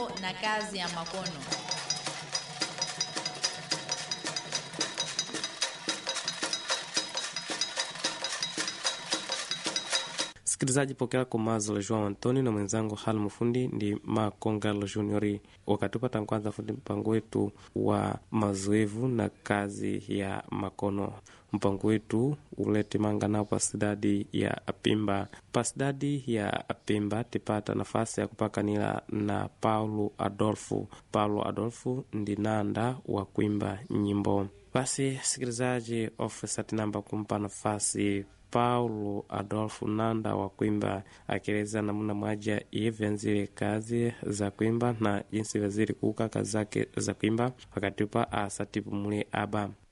mambo na kazi ya makono. Msikilizaji, pokea komazo la Joao Antoni na mwenzangu hal mfundi ndi Makongalo Juniori wakatupata kwanza fundi mpango wetu wa mazoevu na kazi ya makono. Mpango wetu ulete mangana pasidadi ya Apimba. Pasidadi ya Apimba tipata nafasi ya kupakanila na Paulo Adolfo. Paulo Adolfo ndi nanda wa kuimba nyimbo. Basi sikilizaji, ofisa tinamba kumpa nafasi Paulo Adolfo Nanda wa kuimba akieleza namna mwaja ivyenzile kazi za kuimba na jinsi vyazili kuuka kazi zake za kuimba wakati pa asatipumule aba